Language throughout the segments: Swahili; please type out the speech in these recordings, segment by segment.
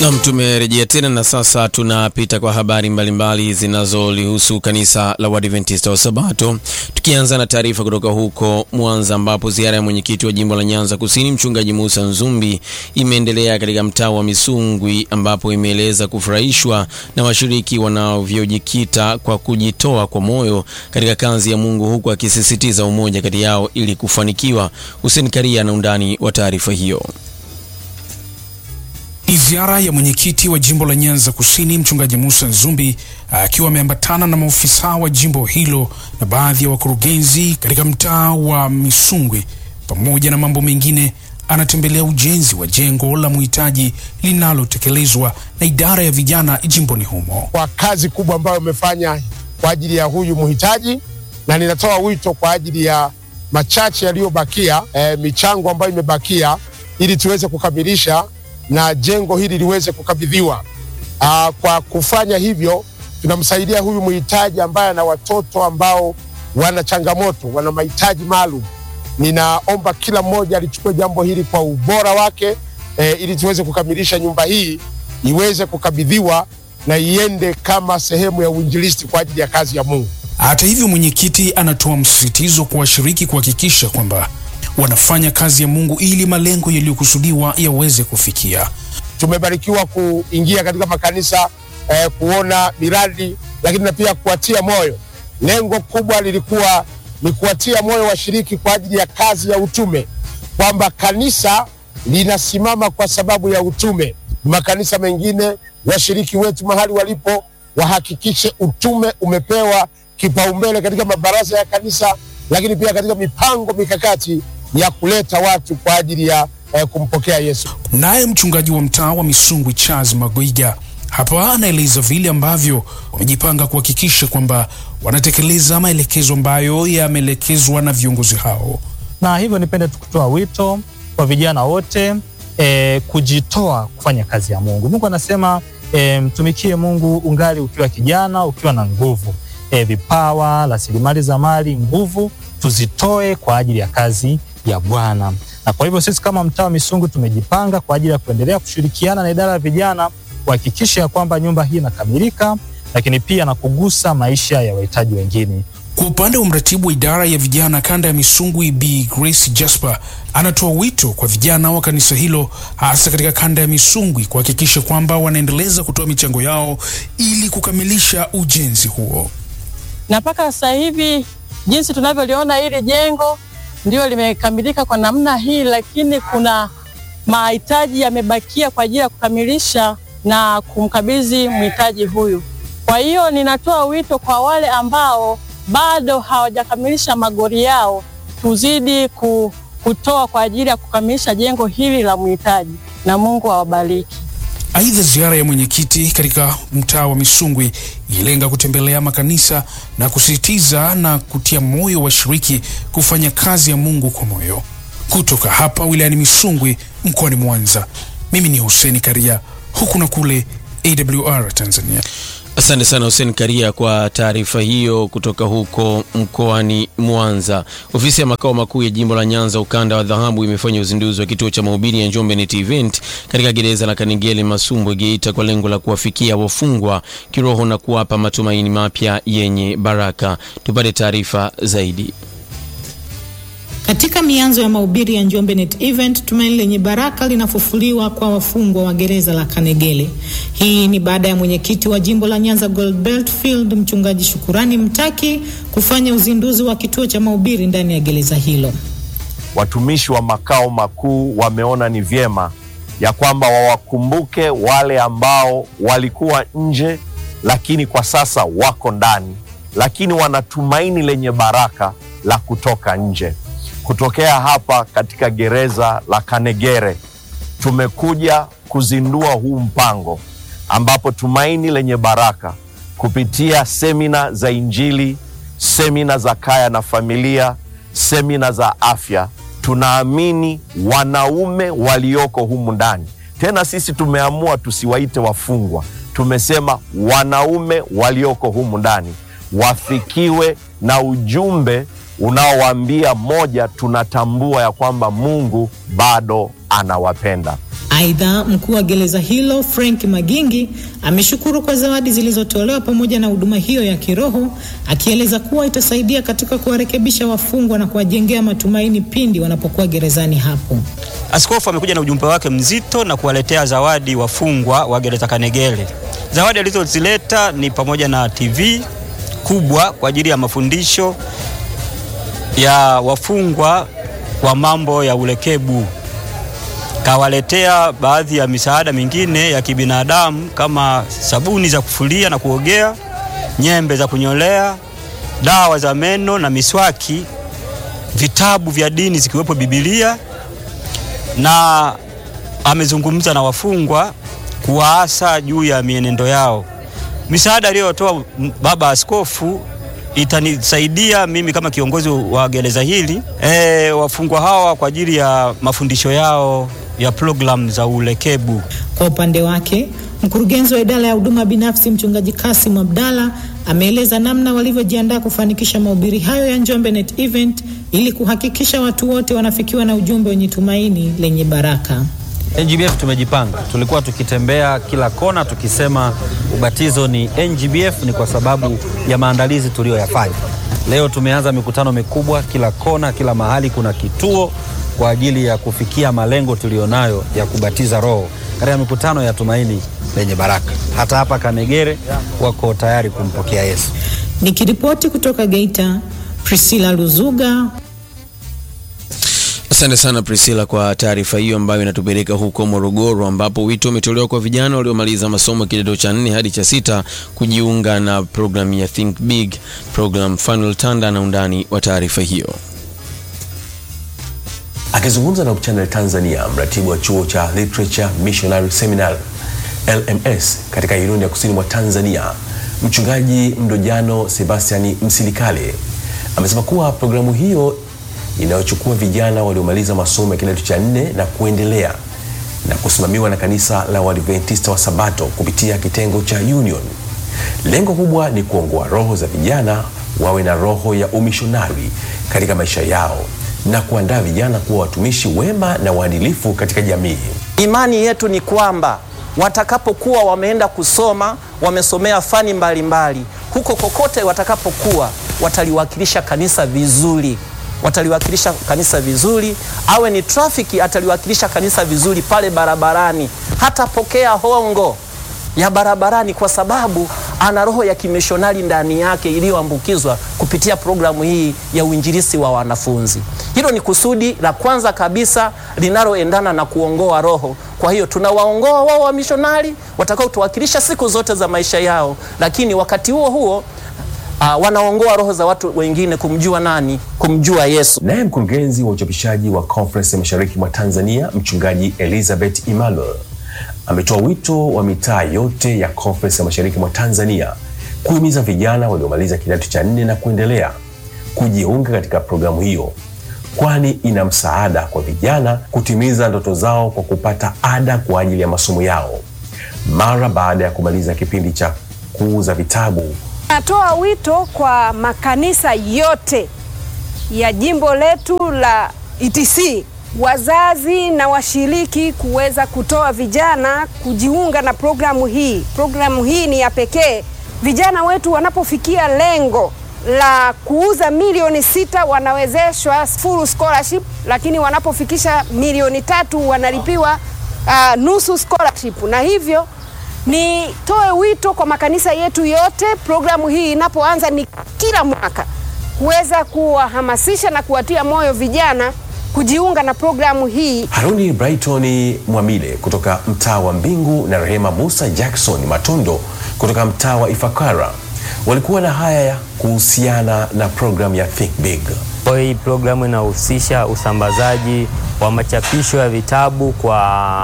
Nam, tumerejea tena na sasa tunapita kwa habari mbalimbali zinazolihusu kanisa la Waadventista wa Sabato, tukianza na taarifa kutoka huko Mwanza ambapo ziara ya mwenyekiti wa jimbo la Nyanza Kusini Mchungaji Musa Nzumbi imeendelea katika mtaa wa Misungwi ambapo imeeleza kufurahishwa na washiriki wanavyojikita kwa kujitoa kwa moyo katika kazi ya Mungu huku akisisitiza umoja kati yao ili kufanikiwa. Hussein Karia na undani wa taarifa hiyo. Ni ziara ya mwenyekiti wa jimbo la Nyanza Kusini mchungaji Musa Nzumbi akiwa ameambatana na maofisa wa jimbo hilo na baadhi ya wakurugenzi katika mtaa wa Misungwi. Pamoja na mambo mengine, anatembelea ujenzi wa jengo la muhitaji linalotekelezwa na idara ya vijana jimboni humo. Kwa kazi kubwa ambayo umefanya kwa ajili ya huyu mhitaji, na ninatoa wito kwa ajili ya machache yaliyobakia, e, michango ambayo imebakia ili tuweze kukamilisha na jengo hili liweze kukabidhiwa. Aa, kwa kufanya hivyo tunamsaidia huyu mhitaji ambaye ana watoto ambao wana changamoto, wana mahitaji maalum. Ninaomba kila mmoja alichukue jambo hili kwa ubora wake e, ili tuweze kukamilisha nyumba hii iweze kukabidhiwa na iende kama sehemu ya uinjilisti kwa ajili ya kazi ya Mungu. Hata hivyo, mwenyekiti anatoa msisitizo kwa washiriki kuhakikisha kwamba wanafanya kazi ya Mungu ili malengo yaliyokusudiwa yaweze kufikia. Tumebarikiwa kuingia katika makanisa eh, kuona miradi, lakini na pia kuwatia moyo. Lengo kubwa lilikuwa ni kuwatia moyo washiriki kwa ajili ya kazi ya utume, kwamba kanisa linasimama kwa sababu ya utume. Makanisa mengine, washiriki wetu mahali walipo, wahakikishe utume umepewa kipaumbele katika mabaraza ya kanisa, lakini pia katika mipango mikakati ya kuleta watu kwa ajili ya eh, kumpokea Yesu. Naye mchungaji wa mtaa wa Misungwi Charles Magoiga hapa anaeleza vile ambavyo wamejipanga kuhakikisha kwamba wanatekeleza maelekezo ambayo yameelekezwa na viongozi hao. Na hivyo nipende kutoa wito kwa vijana wote e, kujitoa kufanya kazi ya Mungu. Mungu anasema e, mtumikie Mungu ungali ukiwa kijana, ukiwa na nguvu e, vipawa, rasilimali za mali, nguvu tuzitoe kwa ajili ya kazi ya Bwana. Na kwa hivyo sisi kama mtaa wa Misungwi tumejipanga kwa ajili ya kuendelea kushirikiana na idara ya vijana kuhakikisha ya kwamba nyumba hii inakamilika, lakini pia na kugusa maisha ya wahitaji wengine. Kwa upande wa mratibu wa idara ya vijana kanda ya Misungwi, Bi Grace Jasper anatoa wito kwa vijana wa kanisa hilo hasa katika kanda ya Misungwi kuhakikisha kwamba wanaendeleza kutoa michango yao ili kukamilisha ujenzi huo. Na mpaka sasa hivi jinsi tunavyoliona hili jengo ndio limekamilika kwa namna hii, lakini kuna mahitaji yamebakia kwa ajili ya kukamilisha na kumkabidhi mhitaji huyu. Kwa hiyo ninatoa wito kwa wale ambao bado hawajakamilisha magori yao, tuzidi kutoa kwa ajili ya kukamilisha jengo hili la mhitaji, na Mungu awabariki. Aidha, ziara ya mwenyekiti katika mtaa wa Misungwi ilenga kutembelea makanisa na kusisitiza na kutia moyo washiriki kufanya kazi ya Mungu kwa moyo. Kutoka hapa wilayani Misungwi mkoani Mwanza, mimi ni Hussein Karia, huku na kule AWR Tanzania. Asante sana Hussein Karia kwa taarifa hiyo kutoka huko mkoani Mwanza. Ofisi ya makao makuu ya jimbo la Nyanza ukanda wa dhahabu imefanya uzinduzi wa kituo cha mahubiri ya Njombe Net Event katika gereza la Kanigele Masumbwe Geita kwa lengo la kuwafikia wafungwa kiroho na kuwapa matumaini mapya yenye baraka. Tupate taarifa zaidi. Katika mianzo ya mahubiri ya Njombe Net Event, tumaini lenye baraka linafufuliwa kwa wafungwa wa gereza la Kanegele. Hii ni baada ya mwenyekiti wa jimbo la Nyanza Gold Belt Field mchungaji Shukurani Mtaki kufanya uzinduzi wa kituo cha mahubiri ndani ya gereza hilo. Watumishi wa makao makuu wameona ni vyema ya kwamba wawakumbuke wale ambao walikuwa nje, lakini kwa sasa wako ndani, lakini wana tumaini lenye baraka la kutoka nje. Kutokea hapa katika gereza la Kanegere tumekuja kuzindua huu mpango ambapo tumaini lenye baraka kupitia semina za Injili, semina za kaya na familia, semina za afya, tunaamini wanaume walioko humu ndani, tena sisi tumeamua tusiwaite wafungwa, tumesema wanaume walioko humu ndani wafikiwe na ujumbe unaowaambia moja, tunatambua ya kwamba Mungu bado anawapenda. Aidha, mkuu wa gereza hilo Frank Magingi ameshukuru kwa zawadi zilizotolewa pamoja na huduma hiyo ya kiroho, akieleza kuwa itasaidia katika kuwarekebisha wafungwa na kuwajengea matumaini pindi wanapokuwa gerezani hapo. Askofu amekuja na ujumbe wake mzito na kuwaletea zawadi wafungwa wa gereza Kanegele. Zawadi alizozileta ni pamoja na TV kubwa kwa ajili ya mafundisho ya wafungwa wa mambo ya ulekebu. Kawaletea baadhi ya misaada mingine ya kibinadamu kama sabuni za kufulia na kuogea, nyembe za kunyolea, dawa za meno na miswaki, vitabu vya dini zikiwepo Biblia na amezungumza na wafungwa kuwaasa juu ya mienendo yao. Misaada aliyotoa baba askofu itanisaidia mimi kama kiongozi wa gereza hili e, wafungwa hawa kwa ajili ya mafundisho yao ya programu za ulekebu. Kwa upande wake, mkurugenzi wa idara ya huduma binafsi mchungaji Kasim Abdalla ameeleza namna walivyojiandaa kufanikisha mahubiri hayo ya Njombe Net Event ili kuhakikisha watu wote wanafikiwa na ujumbe wenye tumaini lenye baraka. NGBF tumejipanga, tulikuwa tukitembea kila kona tukisema ubatizo ni NGBF, ni kwa sababu ya maandalizi tuliyoyafanya. Leo tumeanza mikutano mikubwa kila kona, kila mahali kuna kituo kwa ajili ya kufikia malengo tuliyonayo ya kubatiza roho katika mikutano ya tumaini lenye baraka. Hata hapa Kanegere wako tayari kumpokea Yesu. Nikiripoti kutoka Geita, Priscilla Luzuga. Asante sana Priscilla kwa taarifa hiyo ambayo inatupeleka huko Morogoro ambapo wito umetolewa kwa vijana waliomaliza masomo kidato cha nne hadi cha sita kujiunga na programu ya Think Big program. Fanuel Tanda na undani wa taarifa hiyo. Akizungumza na Channel Tanzania, mratibu wa chuo cha Literature Missionary Seminar LMS katika Irundi ya kusini mwa Tanzania, mchungaji Mdojano Sebastiani Msilikale amesema kuwa programu hiyo inayochukua vijana waliomaliza masomo ya kidato cha nne na kuendelea na kusimamiwa na kanisa la Waadventista wa Sabato kupitia kitengo cha Union. Lengo kubwa ni kuongoa roho za vijana wawe na roho ya umishonari katika maisha yao na kuandaa vijana kuwa watumishi wema na waadilifu katika jamii. Imani yetu ni kwamba watakapokuwa wameenda kusoma, wamesomea fani mbalimbali mbali, huko kokote watakapokuwa wataliwakilisha kanisa vizuri wataliwakilisha kanisa vizuri. Awe ni trafiki, ataliwakilisha kanisa vizuri pale barabarani. Hatapokea hongo ya barabarani, kwa sababu ana roho ya kimishonari ndani yake iliyoambukizwa kupitia programu hii ya uinjilisi wa wanafunzi. Hilo ni kusudi la kwanza kabisa linaloendana na kuongoa roho. Kwa hiyo tunawaongoa wao wamishonari watakao tuwakilisha siku zote za maisha yao, lakini wakati huo huo Uh, wanaongoa roho za watu wengine kumjua nani? Kumjua Yesu. Naye mkurugenzi wa uchapishaji wa Conference ya Mashariki mwa Tanzania, mchungaji Elizabeth Emmanuel ametoa wito wa mitaa yote ya Conference ya Mashariki mwa Tanzania kuhimiza vijana waliomaliza kidato cha nne na kuendelea kujiunga katika programu hiyo, kwani ina msaada kwa vijana kutimiza ndoto zao kwa kupata ada kwa ajili ya masomo yao mara baada ya kumaliza kipindi cha kuuza vitabu. Natoa wito kwa makanisa yote ya jimbo letu la ETC, wazazi na washiriki kuweza kutoa vijana kujiunga na programu hii. Programu hii ni ya pekee. Vijana wetu wanapofikia lengo la kuuza milioni sita wanawezeshwa full scholarship, lakini wanapofikisha milioni tatu wanalipiwa uh, nusu scholarship, na hivyo nitoe wito kwa makanisa yetu yote, programu hii inapoanza ni kila mwaka, kuweza kuwahamasisha na kuwatia moyo vijana kujiunga na programu hii. Haruni Brighton Mwamile kutoka mtaa wa Mbingu na Rehema Musa Jackson Matondo kutoka mtaa wa Ifakara walikuwa na haya kuhusiana na programu ya Think Big. Hii programu inahusisha usambazaji wa machapisho ya vitabu kwa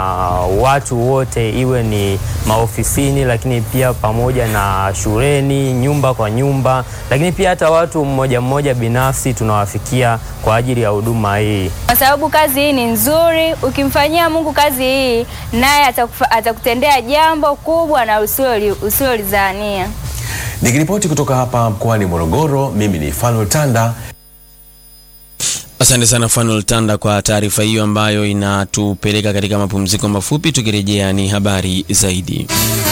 watu wote, iwe ni maofisini, lakini pia pamoja na shuleni, nyumba kwa nyumba, lakini pia hata watu mmoja mmoja binafsi tunawafikia kwa ajili ya huduma hii, kwa sababu kazi hii ni nzuri. Ukimfanyia Mungu kazi hii, naye atakutendea jambo kubwa na usilolizania. Nikiripoti kutoka hapa mkoani Morogoro, mimi ni Fanuel Tanda. Asante sana Fanuel Tanda kwa taarifa hiyo ambayo inatupeleka katika mapumziko mafupi. Tukirejea ni habari zaidi.